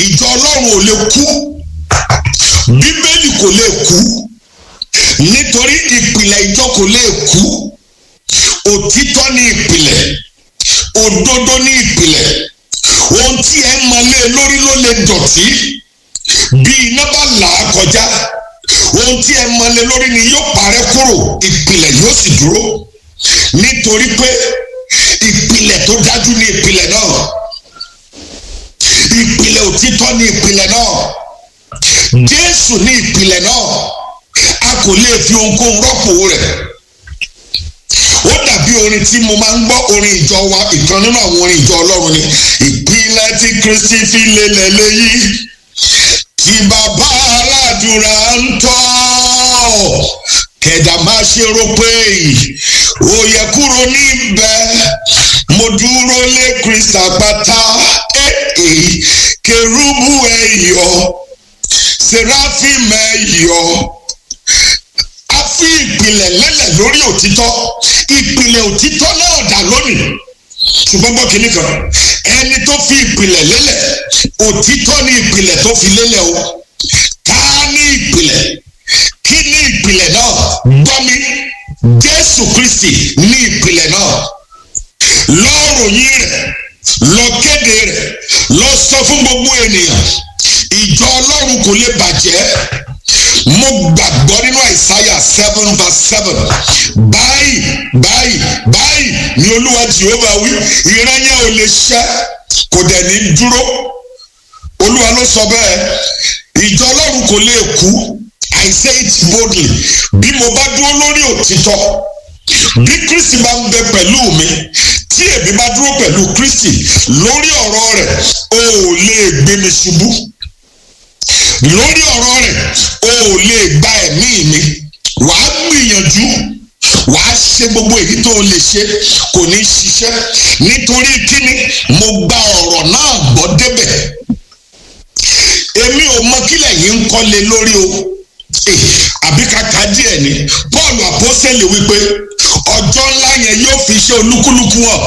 ìjọ ọlọ́run ò lè kú bíbélì kò lè kú nítorí ìpìlẹ̀ ìjọ kò lè kú òtítọ́ ní ìpìlẹ̀ òdodo ní ìpìlẹ̀ ohun tí ẹ mọ̀lé lórí ló lè dọ̀tí bí iná bá là á kọjá ohun tí ẹ mọ̀lé lórí ni yóò parẹ́ kúrò ìpìlẹ̀ yóò sì dúró nítorí pé ìpìlẹ̀ tó dájú ní ìpìlẹ̀ náà ìpìlẹ̀ òtítọ́ ní ìpìlẹ̀ náà jésù ní ìpìlẹ̀ náà a kò lè fi ohunkóhun rọ́pò rẹ̀ ó dàbí orin tí mo máa ń gbọ́ orin ìjọ wa ìkan nínú àwọn orin ìjọ ọlọ́run ni ìpìlẹ̀ tí kristi fi lélẹ̀ léyìí tí bàbá aládùúrà ń tọ́ kẹ̀dà máa ṣe rò pé ó yẹ kúrò níbẹ̀ mo dúró lé kristi àpáta èè kérúbù ẹ̀yọ́ seraphim ẹ̀yọ́ a fi ìpìlẹ̀ lélẹ̀ lórí òtítọ́ ìpìlẹ̀ òtítọ́ náà dà lónìí ṣùgbọ́n gbọ́ kínní kan ẹni tó fi ìpìlẹ̀ lélẹ̀ òtítọ́ ní ìpìlẹ̀ tó fi lélẹ̀ o ká ní ìpìlẹ̀ kí ní ìpìlẹ̀ náà gbọ́ mi jésù kristi ní ìpìlẹ̀ náà lọ́ròyìn rẹ̀ lọ kéde rẹ̀ lọ sọ fún gbogbo ènìyàn ìjọ ọlọ́run kò lè bàjẹ́ mo gbàgbọ́ nínú àìsáyà seven verse seven báyìí báyìí báyìí ni olúwa jehova wí ìran yẹn ò lè ṣẹ kò dẹ̀ ní dúró olúwa ló sọ bẹ́ẹ̀ ìjọ ọlọ́run kò lè kú i say it boldly bí mo bá dúró lórí òtítọ́ bí kristi bá ń bẹ pẹ̀lú mi tí èmi bá dúró pẹ̀lú kristi lórí ọ̀rọ̀ rẹ̀ o ò lè gbé mi ṣubú lórí ọ̀rọ̀ rẹ̀ o ò lè gba ẹ̀mí mi wàá gbìyànjú wàá ṣe gbogbo èyí tó o lè ṣe kò ní ṣiṣẹ́ nítorí kíni mo gba ọ̀rọ̀ náà gbọ́ débẹ̀ èmi ò mọ kílẹ̀ yìí ń kọ́lé lórí o àbí kàkà díẹ̀ ni paul àpọ́sẹ̀lẹ̀ wípé ọjọ́ ńlá yẹn yóò fi ṣe olúkúlùkù hàn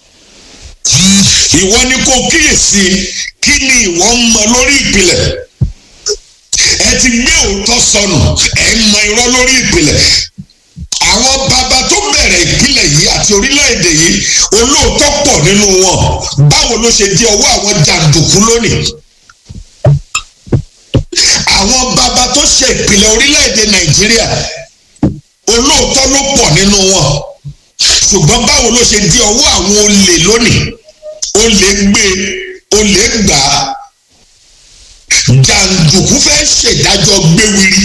ìwọ ni kò kíyèsí kí ni ìwọ ń mọ lórí ìpìlẹ̀ ẹ ti gbé òótọ́ sọnù ẹ ń mọ irọ́ lórí ìpìlẹ̀ àwọn bàbá tó bẹ̀rẹ̀ ìpìlẹ̀ yìí àti orílẹ̀-èdè yìí olóòótọ́ pọ̀ nínú wọn báwo ló ṣe di ọwọ́ àwọn jàǹdùkú lónìí àwọn bàbá tó ṣe ìpìlẹ̀ orílẹ̀-èdè nàìjíríà olóòótọ́ ló pọ̀ nínú wọn ṣùgbọ́n báwo ló ṣe di ọwọ́ àwọn olè lónìí olè gbé olè gbà á jàǹdùkú fẹ́ ṣèdájọ́ gbéwiri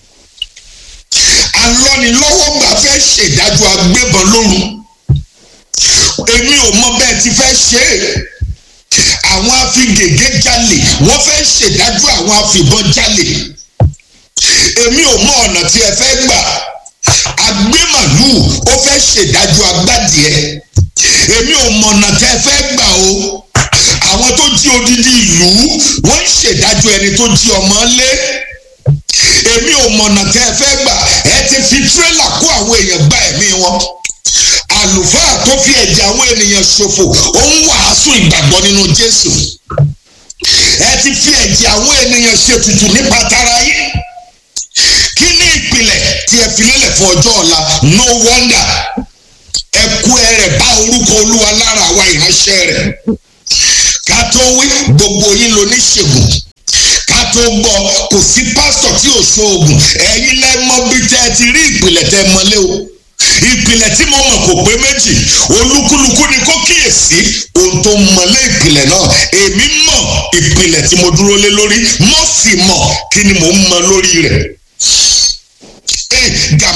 alọ́nilọ́wọ́gbà fẹ́ ṣèdájọ́ agbébọn lóru èmi ò mọ bẹ́ẹ̀ ti fẹ́ ṣe é àwọn afigègé jalè wọ́n fẹ́ ṣèdájọ́ àwọn afìbọn jalè èmi ò mọ ọ̀nà tí ẹ fẹ́ gbà agbémàlúù ó fẹ́ ṣèdájọ́ agbádìẹ èmi ò mọ ọ̀nà tí ẹ fẹ́ gbà o àwọn tó jí odidi ìlú wọ́n ń ṣèdájọ́ ẹni tó jí ọmọ lé èmi ò mọ ọ̀nà tí ẹ fẹ́ gbà ẹ ti fi tírélà kó àwọn èèyàn gba ẹ̀mí wọn àlùfáà tó fi ẹ̀jẹ̀ àwọn ènìyàn ṣòfò ó ń wàásù ìgbàgbọ́ nínú jésù ẹ ti fi ẹ̀jẹ̀ àwọn ènìyàn ṣètùtù nípa tara yín kí ni ìpìlẹ̀ tí ẹ fi lélẹ̀ fún ọjọ́ ọ̀la no wonder ẹ kú ẹ rẹ̀ bá orúkọ olúwa lára àwa ìránṣẹ́ rẹ̀ ká tó wí gbogbo yín lo níṣègùn ká tó gbọ́ kò sí pásítọ̀ tí ò ṣoògùn ẹ̀yin lẹ́mọ́ bí tẹ́ ẹ ti rí ìpìlẹ̀ tẹ́ mọ́lé o ìpìlẹ̀ tí mo mọ̀ kò pé méjì olúkúlùkù ni kó kíyèsí ohun tó mọ̀lé ìpìlẹ̀ náà èmi mọ̀ ìpìlẹ̀ tí mo dúró lé lórí mo sì mọ̀ kí ni mo ń mọ lórí rẹ̀